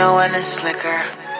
know when it's slicker.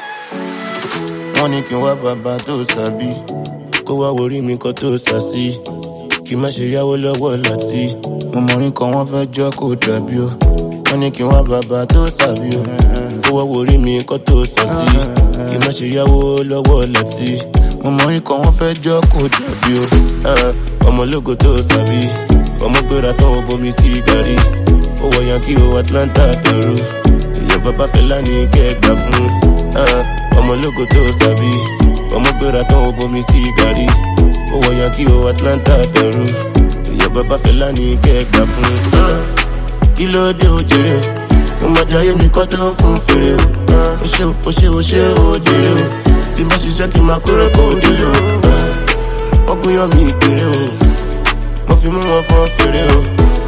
wọ́n ní kí n wá bàbá tó sàbí kó wá worí mi kan tó sàsí kí má ṣe yáwó lọ́wọ́ láti ọmọrin kan wọ́n fẹ́ jọ́ kó dàbí o wọ́n ní kí n wá bàbá tó sàbí o kó wá worí mi kan tó sàsí kí má ṣe yáwó lọ́wọ́ láti ọmọrin kan wọ́n fẹ́ jọ́ kó dàbí o Ah, ọmọlógo tó sàbí ọmọ gbéra tán ó bomi sí gàrí ó wọ yankí o atlanta peru èèyàn bàbá fẹlá ní kẹgbà fún ah, ọmọlógo tó sàbí ọmọ gbéra tán ó bomi sí gàrí ó wọ yankí o atlanta peru èèyàn bàbá fẹlá ní kẹgbà fún. ah, kí ló dé o jèrè o mo máa jayé mi kọ́ tó fún fèrè o ó ṣe o ṣe o ṣe o jèrè o tí má ṣiṣẹ́ kí n máa kórè kó o délé o ah, wọ́n gúnyán mi kéré o mo fi mú wọn fọ́n fèrè o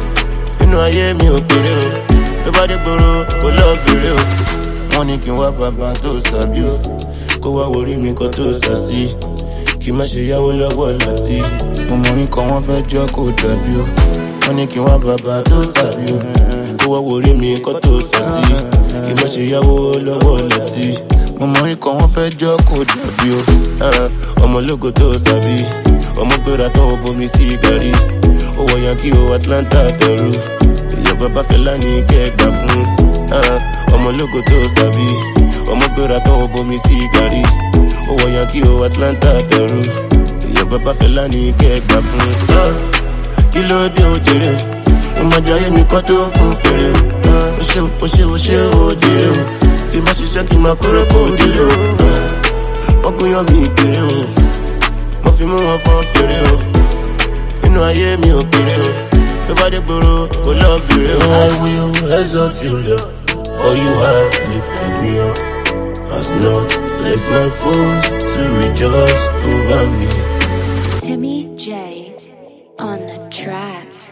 inú ayé mi ò péré o tó bá dé gbòòrò kò lọ bèrè o. wọ́n ní kí n wá bàbá tó sàbí o kó wá worí mi kan tó sàsí kí má ṣe yáwó lọ́wọ́ láti ọmọrin kan wọ́n fẹ́ jọ́ kó dàbí o. wọ́n ní kí n wá bàbá tó sàbí o kó wá worí mi kan tó sàsí kí má ṣe yáwó lọ́wọ́ láti ọmọrin kan wọ́n fẹ́ jọ́ kó dàbí o. Ah, ọmọlógo tó sàbí ọmọ gbéra tán ó bomi sí gàrí ó wọ yankí o atlanta peru èèyàn bàbá fẹlá ní kẹgbà fún ah, ọmọlógo tó sàbí ọmọ gbéra tán ó bomi sí gàrí ó wọ yankí o atlanta peru èèyàn bàbá fẹlá ní kẹgbà fún. ah, kí ló dé o jèrè ó máa jayé mi kọ́ tó fún fèrè o ah, ó ṣe ó ṣe ó ṣe ó jèrè o tí má ṣiṣẹ́ kí n máa kórè kó délé o ah, wọ́n gúnyán mi kéré o mo fi mú wọn fọ́n fèrè o inú ayé mi ò péré o tó bá dé gbòòrò kò lọ bèrè o. I will exalt you Lord for you have lifted me up as not let my foes to rejoice over me. Timmy J on the track.